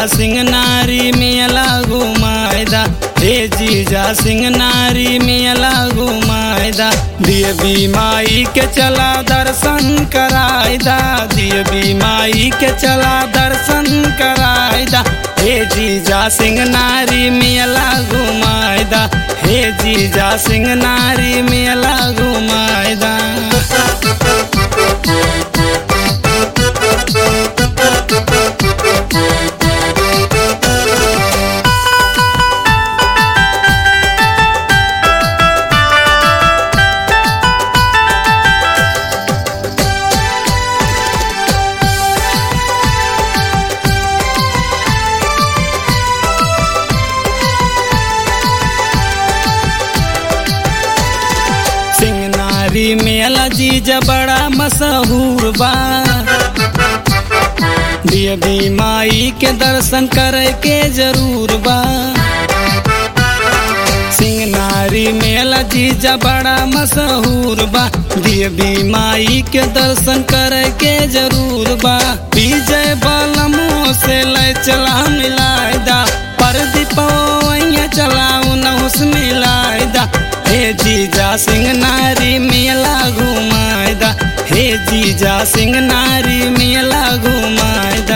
सिंह नारी मेला घुमायदा हे जीजा सिंह नारी मेला घुमायदा देवी माई के चला दर्शन करायदा देवी माई के चला दर्शन करायदा हे जीजा सिंह नारी मेला घुमायदा हे जीजा सिंह नारी मेला घुमायदा सिंह नारी मेला जीजा बड़ा मशहूर बा देवी माई के दर्शन करे के जरूर बा सिंह नारी मेला जीजा बड़ा मशहूर बा देवी माई के दर्शन करे के जरूर बा विजय बलमो से ले चला मिलायदा परदीपो चलाऊ नहुस मिलायदा हे जीजा सिंह नारी मेला घुमायदा हे जीजा सिंह नारी मेला घुमायदा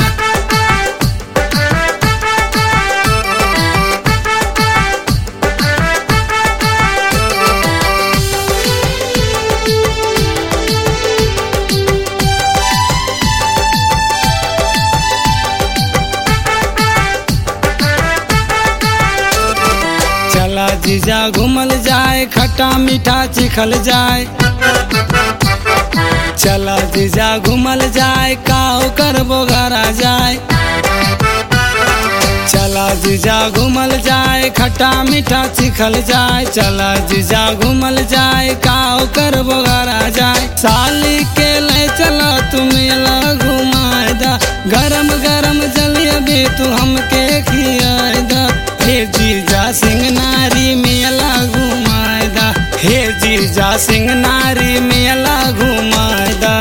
चला जीजा घूमल जाए खट्टा मीठा चिखल जाए चला जीजा घूमल जाए काओ करबो घरा जाए चला जीजा घूमल जाए खट्टा मीठा चिखल जाए चला जीजा घूमल जाए काओ करबो घरा जाए साली के ले चला तुम ला घुमाएदा गरम गरम जलेबी तू हमके खियाएदा हे जीजा सिंह नारी मेला घुमाएदा हे जीजा सिंह नारी मेला घुमाएदा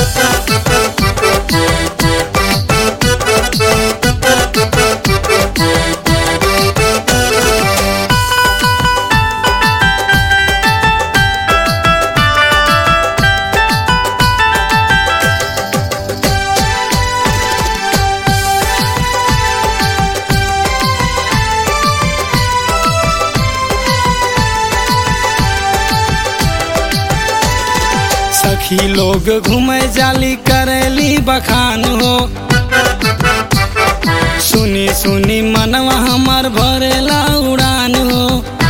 सखी लोग घूमे जाली करेली बखान हो सुनी सुनी मनवा हमर भरेला उड़ान हो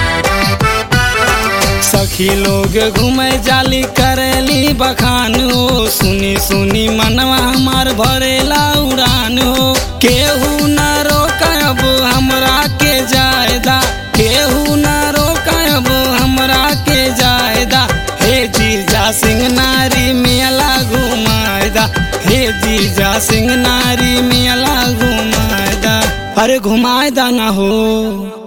सखी लोग घूमे जाली करेली बखान हो सुनी सुनी मनवा हमार भरेला उड़ान हो केहू न रोकब हमरा के जायदा केहू न रोकब हमरा के जायदा हे जीजा सिंह नारी मेला घुमायदा हे जीजा सिंह नारी मेला घुमायदा अरे घुमायदा ना हो